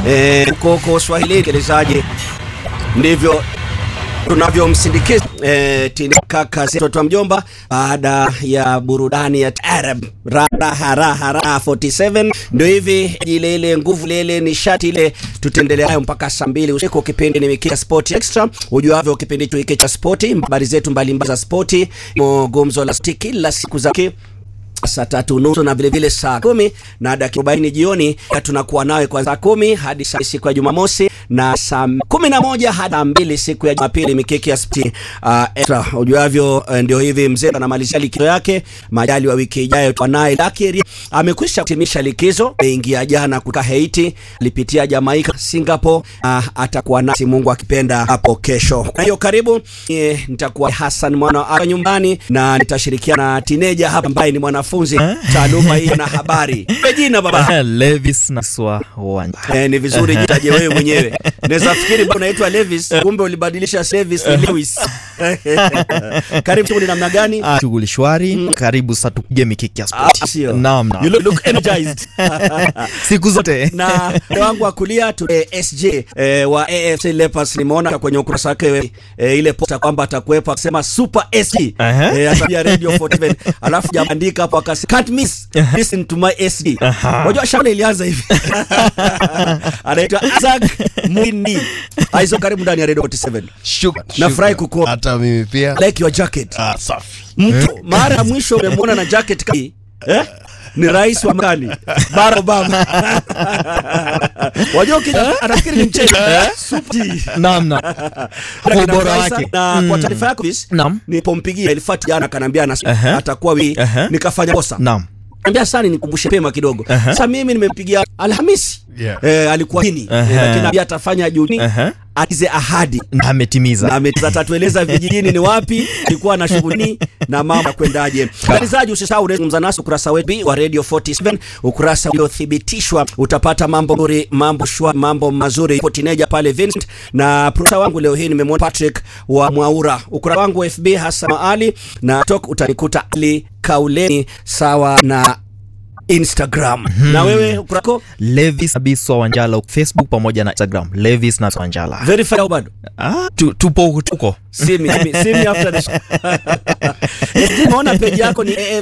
eh, huko Swahili msikilizaji, ndivyo tunavyomsindikiza eh, Tina kaka mtoto wa mjomba baada ya burudani ya Arab raha raha raha 47 ndio hivi ile ile nguvu ile ile nishati ile, tutaendelea nayo mpaka saa mbili usiku. Kipindi ni Mikika Sport Extra, ujuavyo kipindi hicho hiki cha spoti, habari zetu mbalimbali za spoti, gumzo la spoti kila siku za saa tatu nusu na vilevile saa kumi na dakika arobaini jioni tunakuwa nawe kwa saa kumi hadi saa siku ya Jumamosi na saa kumi na moja hadi saa mbili siku ya Jumapili. Mikiki ya spoti uh, extra ujuavyo, uh, ndio hivi mzee anamalizia likizo yake, majali wa wiki ijayo twanaye Lakiri amekwisha kutimisha likizo, ameingia jana kutoka Haiti, alipitia Jamaika, Singapore, uh, atakuwa nasi Mungu akipenda hapo kesho. Kwa hiyo karibu, e, nitakuwa Hassan mwana wa nyumbani na nitashirikiana na tineja hapa ambaye ni mwana funzi taaluma hii na habari. Jina baba Levis na Swa Wanja. Eh, ni vizuri jitaje wewe mwenyewe. Naweza fikiri bwana unaitwa Levis, kumbe ulibadilisha Levis ni Lewis. Karibu shughuli namna gani? Ah, Shughuli shwari. Karibu sasa tupige mikiki ya Ah, sport. sio. Naam, You naam. look, look energized. Siku zote. na upande wangu wa kulia tu eh, SJ eh, wa AFC Leopards nimeona kwenye ukurasa wake eh, ile posta kwamba atakuwepo akisema super SG Aha. eh, atabia radio 47 alafu jaandika hapo akasema can't miss listen to my SG. Aha. Unajua shule ilianza hivi. Anaitwa Isaac Mwindi. Aizo karibu ndani ya radio 47. Shukran, Nafurahi shukran. kukuona. Hata mimi pia. Like your jacket. Ah, safi. Mtu mara ya mwisho umemwona na jacket kama hii eh? Ni rais wa Marekani Barack Obama. Wajua ukija anafikiri ni mchezo. Super. Naam, naam. Kwa ubora wake. Na kwa Mm. taarifa yako bis, Naam. nilipompigia Elfat jana akaniambia ana Aha. atakuwa wiki Aha. nikafanya kosa. Naam. Ambia sana nikumbushe pema kidogo. Aha. Sasa mimi nimempigia Alhamisi. Yeah. Eh, alikuwa nini? Eh, Aha. lakini ambia atafanya Juni. Aha. Atize ahadi Na ametimiza. na ametatueleza vijijini ni wapi alikuwa na shughuli na mambo ya kwendaje. Msikilizaji, usisahau unazungumza nasi ukurasa wetu wa Radio 47, ukurasa uliothibitishwa. Utapata mambo nzuri, mambo shwa, mambo mazuri. Ipo tineja pale Vincent na producer wangu leo hii nimemwona Patrick wa Mwaura. Ukurasa wangu wa FB Hassan Ali na TikTok utanikuta Ali Kauleni sawa na Instagram. Na wewe ukurasa wako Levis Abiswa Wanjala Facebook pamoja na Instagram. Levis na Wanjala. verify au bado? Ah, tu, tupo tuko. See me, see me, see me after the show. Nimeona page yako ni AF